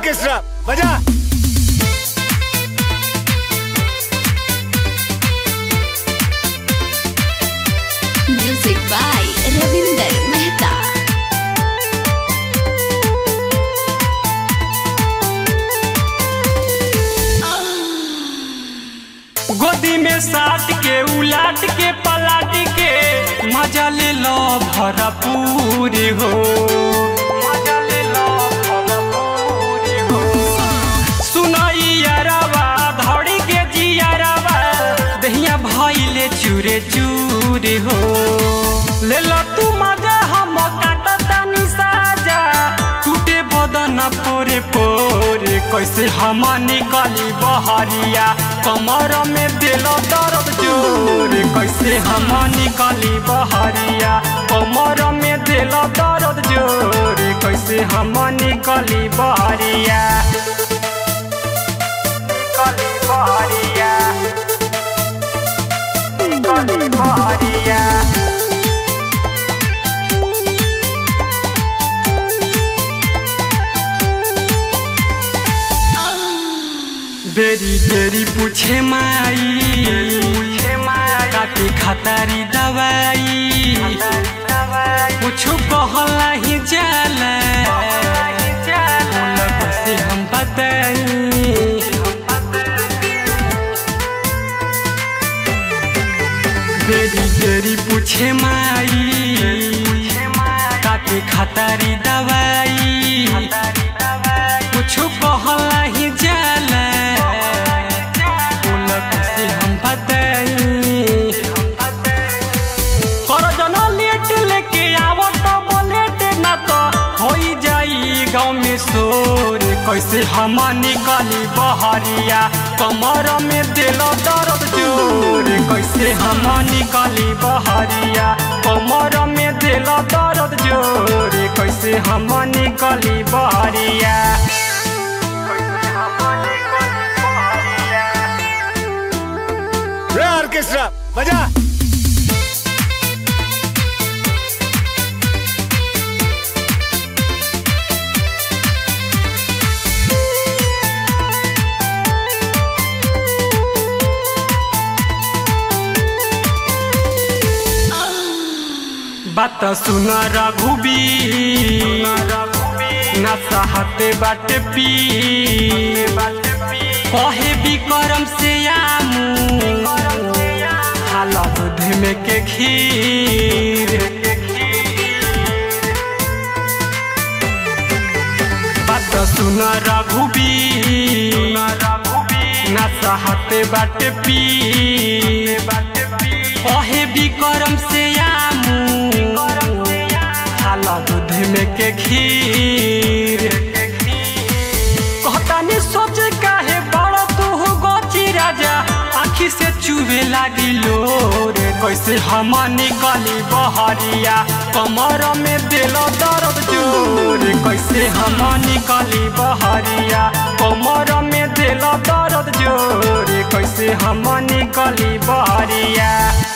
Orchestra बजा Music by Ravinder Mehta. गोदी में साट के उलाट के पलाट के मजा ले लो भरपूर हो मजा ले लो भरपूर हो सुनाई यारवा धड़ी के जियारवा दहिया भइले चूरे चूर हो ले लो तू मजा हम काटतानी साजा टूटे बदन पोरे पोरे कैसे हम निकली बहरिया कमर में दिल दर्द जोर कैसे हम निकली बहरिया कमर में दिल दर्द जोर कैसे हम निकली बहरिया निकली बहरिया निकली बहरिया बेरी बेरी पूछे माई काटे खतारी दवाई कुछ कहला ही जाला बोला कैसे हम बताई बेरी बेरी पूछे माई काटे खतारी दवाई कुछ कहला ही जाला बोला कैसे हम बताई कर जना लेट लेके आवो तो बोलेट ना तो होई जाई गाँव में शोर कैसे हम निकली बहरिया कमर में दिल दर्द जोर कैसे हम निकली बहरिया कमर में दिल दर्द जोर कैसे हम निकली बहरिया कैसे हम निकली बहरिया रे ऑर्केस्ट्रा बजा बात सुन रघुबी न सहते बाट पी कहे विक्रम से आमू हाला दूध में के खीर बात सुन रघुबी न सहते बाट पी कहे विक्रम से आमू हाला दूध में के खीर कहतानी सोच काहे बड़ तू गोची राजा आखी से चुवे लागी लोर कैसे हम निकली बहरिया कमर में दिल दर्द जोर कैसे हम निकली बहरिया कमर में दिल दर्द जोर कैसे हम निकली बहरिया